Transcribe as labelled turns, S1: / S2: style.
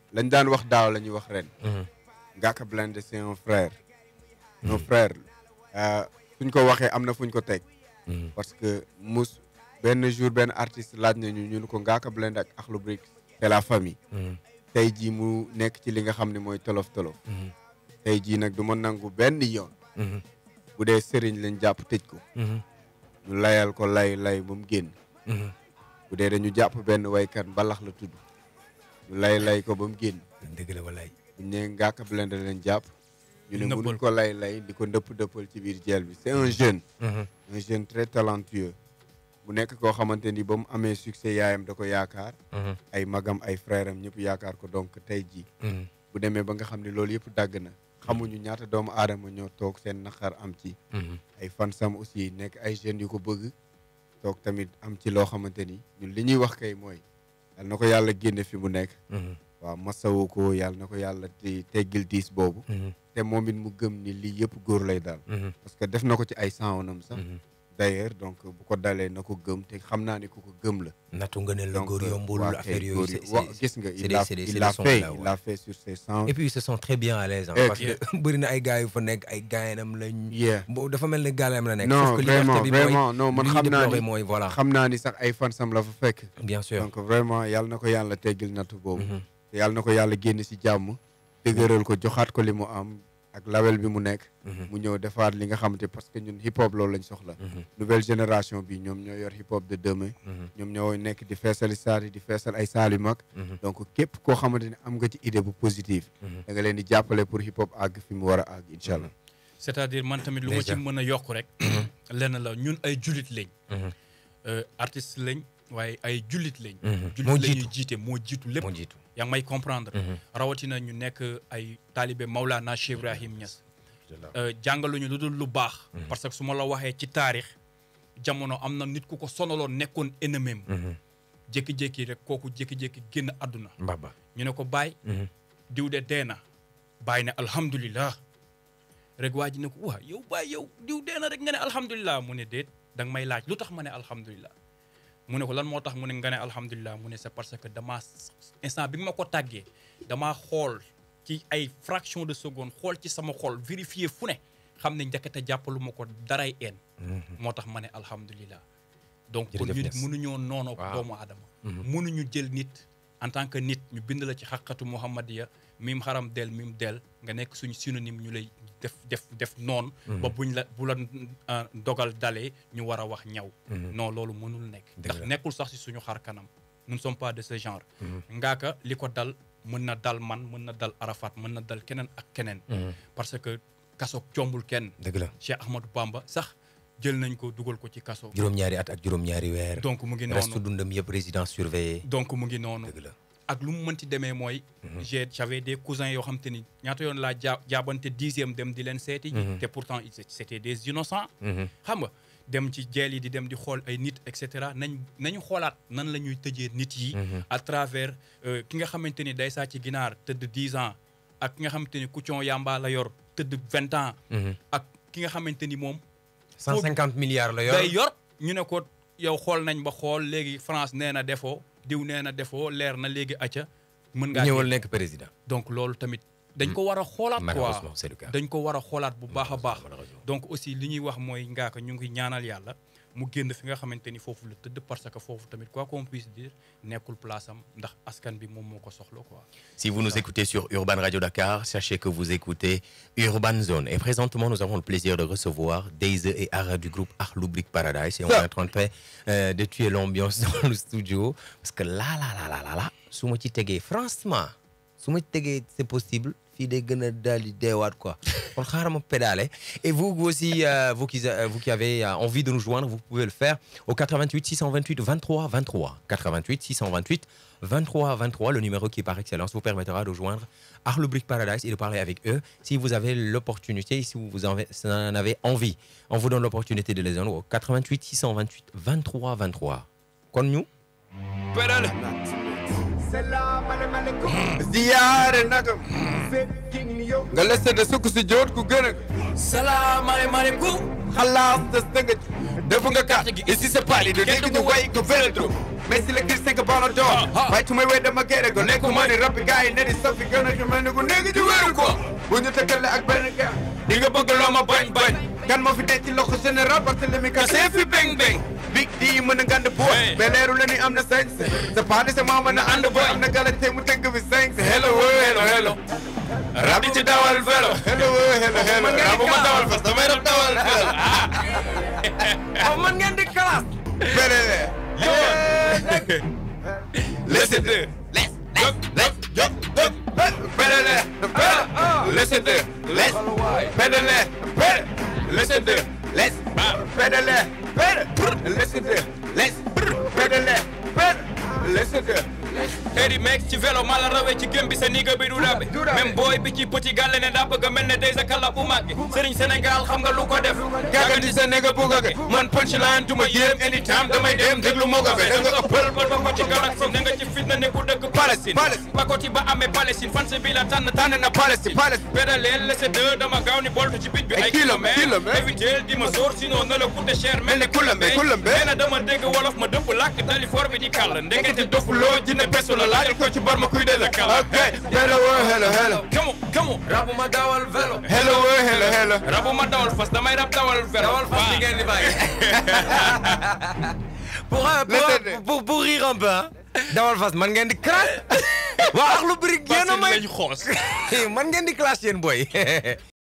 S1: lañ daan wax daaw la ñuy wax ren Ngaaka Blindé c'est un frère un frère euh, suñ ko waxee am na fuñ ko teg parce que mus benn jour benn artiste laaj nañu ñu ne ko Ngaaka Blindé ak Akhlou Brick c'est la famille tey jii mu nekk ci li nga xam ne mooy tolof tolof tey jii nag du ma nangu benn yoon bu dee sëriñ lañ jàpp tëj ko ñu layal ko lay lay ba mu génn bu dee dañu jàpp benn waykat mbalax la tudd ñu lay lay ko ba mu génn
S2: dëgg la walaay
S1: bu ñu nee Ngaaka Blindé lañ jàpp ñu ne
S3: Nëppal
S1: mënuñ ko lay lay di ko ndëpp dëppal ci biir jeel bi c'est un jeune un jeune très talentueux bu nekk koo xamante ni ba mu amee succès yaayam da ko yaakaar ay magam ay frère am ñëpp yaakaar ko donc tey jii bu demee ba nga xam ne loolu yëpp dagg na xamuñu ñaata doomu aadama ñoo toog seen naqar am ci ay fansam aussi nekk ay jeunes yu ko bëgg toog tamit am ci loo xamante ni ñun li ñuy wax kay mooy yal na ko yàlla génne fi mu nekk waaw masawu ko yàlla na ko yàlla di teggil diis boobu te moom it mu gëm ni lii yëpp góor lay daal parce que def na ko ci ay sanwonam sax d'ailleurs donc bu ko dalee na ko gëm te xam naa ni ku ko gëm la
S2: nattu nga ne la
S1: donc
S2: góor yombul
S1: waa
S2: affaire
S1: kay
S2: yooyu
S1: góor
S2: c'est-
S1: yi wa
S2: c'est-
S1: gis nga
S2: c'est
S1: il
S2: des-
S1: l'a
S2: c'est des- c'est
S1: il
S2: des
S1: l'a
S2: sons
S1: fait
S2: là,
S1: il
S2: ouais.
S1: l'a fait sur ses sons
S2: et puis ils se sont très bien à l'aise hein,
S1: Et
S2: parce que bëri na ay gars yu fa nekk ay gaayam lañ
S1: yeah
S2: bo dafa mel ni gaalayam la nekk
S1: non
S2: sauf que liberté
S1: vraiment
S2: bi mooy
S1: vraiment non man
S2: li
S1: xam
S2: ñu
S1: naa
S2: déploré
S1: ni
S2: mooy voilà
S1: xam naa ni sax ay fansam la fa fekk
S2: bien sûr
S1: donc vraiment yàlla na ko yàlla teggil nattu boobu
S2: Mhm.
S1: te yàlla na ko yàlla génn si jàmm dëgëral ko joxaat ko li mu am ak label bi mu nekk
S2: Mhm.
S1: mu ñëw defaat li nga xamante parce que ñun hip hop loolu lañ soxla
S2: Mhm.
S1: nouvelle génération bi ñoom ñoo yor hip hop de demain
S2: Mhm.
S1: ñoom ñoo nekk di feesali saal yi di feesal ay saal yu mag
S2: Mhm.
S1: donc képp koo xamante ne am nga ci idée bu positive
S2: Mhm.
S1: da nga leen di jàppale pour hip hop àgg fi mu war a àgg incha allah
S3: c'est-à-dire man tamit lu ma ci
S2: Déjà.
S3: mën a yokk rek lenn la ñun ay jullit lañ
S2: Mhm.
S3: euh, artiste lañ waaye ay jullit lañ
S2: Mhm.
S3: jullit
S2: moo
S3: la
S2: jiitu
S3: ñuy jiite moo jiitu lépp
S2: moo jiitu
S3: yaa ngi may comprendre
S2: Mhm.
S3: rawatina ñu nekk ay taalibe Maulana Cheikh Ibrahim Niass euh, jàngaluñu lu dul lu baax parce que su ma la waxee ci taarix jamono am na nit ku ko sonaloon nekkoon ennemi
S2: Mhm.
S3: jékki-jékki rek kooku jékki-jékki génn àdduna
S2: mbaba
S3: ñu ne ko bàyyi
S2: Mhm.
S3: diw de dee na bàyyi ne alhamdulilah rek waa ji ne ko waa yow bàyyi yow diw dee na rek nga ne alhamdulilah mu ne déet da nga may laaj lu tax ma ne alhamdulilah mu ne ko lan moo tax mu ne nga ne alhamdulilah mu ne c'est parce que damaa instant bi nga ma ko tàggee damaa xool ci ay fraction de seconde xool ci sama xol vérifier fu ne xam ne njëkkate jàppalu ma ko daray een moo tax ma ne alhamdulilah donc kon
S2: Jërëjëf
S3: ñu
S2: Niass.
S3: mënuñoo noonu
S2: Waaw.
S3: doomu aadama
S2: Mhm.
S3: mënuñu jël nit en tant que nit ñu bind la ci xaqatu muhammadiya mim xaram del mim del nga nekk suñu synonyme ñu lay def def def noonu ba buñ la bu la euh, dogal dalee ñu war a wax ñaw
S2: Mhm.
S3: non loolu mënul nekk
S2: Dëgg
S3: ndax
S2: la.
S3: nekkul sax si suñu xar kanam nous ne sommes pas de ce genre ngaaka li ko dal mën na dal man mën na dal Arafat mën na dal keneen ak keneen
S2: Mhm.
S3: parce que kaso jombul kenn
S2: dëgg la
S3: Cheikh Ahmadou Bamba sax jël nañ ko dugal ko ci kaso
S2: juróom-ñaari at ak juróom-ñaari weer
S3: donc mu ngi
S2: reste
S3: noonu
S2: dundam yëpp résidence surveillée
S3: donc mu ngi noonu
S2: dëgg la
S3: ak lu mu mënti demee mooy j'ai j'avais des cousins yoo xam te ni ñaata yoon laa jaa jaabante dixième dem di leen seeti ji te pourtant ils- c'était des innocents
S2: Mhm.
S3: xam nga dem ci jeel yi di dem di xool ay nit et cetera nañ nañu xoolaat nan la ñuy tëjee nit yi à travers euh, ki nga xamante ni day sàcc ginaar tëdd dix ans ak ki nga xamante ni kucon yamba la yor tëdd vingt ans
S2: Mhm.
S3: ak ki nga xamante ni moom
S2: 150 milliards la yor
S3: day yor ñu ne ko yow xool nañ ba xool léegi France nee na defoo diw nee na defoo leer na léegi acca mën ngaa
S2: ñëwal
S3: génn.
S2: nekk président
S3: donc loolu tamit dañ ko war a xoolaat
S2: malheureusement
S3: quoi
S2: c'est le cas
S3: dañ ko war a xoolaat bu baax a baax
S2: malheureusement.
S3: donc aussi li ñuy wax mooy ngaaka ñu ngi ñaanal yàlla mu génn fi nga xamante ni foofu la tëdd parce que foofu tamit quoi qu'on puisse dire nekkul place am ndax askan bi moom moo ko soxla quoi
S2: Si vous nous écoutez sur Urban Radio Dakar, sachez que vous écoutez Urban Zone. Et présentement, nous avons le plaisir de recevoir Daze et Ara du groupe Arloublik Paradise. Et on est en train de, faire, euh, de tuer l'ambiance dans le studio. Parce que là, là, là, là, là, là, su ma ci tegee franchement, su ma ci tegee c'est possible, fii day gën a daal di deewaat quoi. Kon xaaral ma pédale. Et vous aussi, euh, vous, qui, euh, vous qui avez euh, envie de nous joindre, vous pouvez le faire au 88 628 23 23. 88 628 23 23, le numéro qui par excellence vous permettra de joindre Arlobrick Paradise et de parler avec eux si vous avez l'opportunité, si vous en avez, si vous en avez envie. On vous donne l'opportunité de les joindre au 88 628 23 23. Kon ñu pédale
S1: ziyaare nagam nga leste de sukk si joot ku gën a
S3: salaamaaleykum
S1: xalaas des dëngëj def nga carte gi ici c'est pas li de dégg ñu way ko féretro mais si le Christ que bana doon waaye su may wéy dama gere ko nekku ma ni rappi gars yi ne di safi gën a mel ni ku nekk ci wéeru ko bu ñu tëkkale ak benn gars di nga bëgg loo ma bañ bañ kan moo fi denc ci loxo général Barthélemy ka see fi beng beng big di mën a ngand boy
S3: Hey.
S1: mais leeru la ni am na sañ sa paadi sa maa mën a ànd boy am na galate mu tëgg fi cinq hello hello hello
S3: rab di ci dawal vélo
S1: hello hello hello rabu ma dawal fas damay rab dawal hello
S2: oh man ngeen di classe.
S1: Belele. Listen to let's let's let's jump jump Belele. Listen to let's pedale pedale Listen to let's pedale pedale Listen to let's pedale pedale Listen to
S3: Eddie Max ci vélo maa la rawee ci gém bi sa niga bi du dabe même booy bi ci petit gàlle ne daa bëgg a mel ne day sa kala bu màgge Sëriñ Sénégal xam nga lu ko def
S1: Gagandi sa nigga bugage man punchline du ma yéem anytime damay dem déglu moo gabe da nga ëppal
S3: ba ko ci galaxie na nga ci fitna ne ku dëkk Palestine
S1: Palestine.
S3: ba ko ci ba amee Palestine fan si bi la tànn
S1: tànn na Palestine Palestine
S3: pédaleel laissé deux dama gaaw ni boltu ci bit bi
S1: Ay
S3: ay
S1: kilomètres,
S3: kilomètres
S1: kilomètres.
S3: éviter di ma sóor sinon na la coûte cher
S1: Mel ni Koulambe, Koulambe.
S3: nee na dama dégg wolof ma dëpp làkk dali for bi di kàll ndekete
S1: dofuloo jinne besu la laajal ko ci bar ma kuy de la kala ok hello hello hello
S3: kamu kamu
S2: rabu ma dawal vélo.
S1: hello hello hello
S3: rabu ma dawal fas damay rab dawal vélo
S2: dawal fas bi ngeen di bàyyi. pour euh, pour,
S1: Laissez-le.
S2: pour pour rire un peu ah. dawal fas man ngeen di classe. waa Akhlou Brick yéen a may
S3: lañ xoos
S2: man ngeen di classe yéen boy.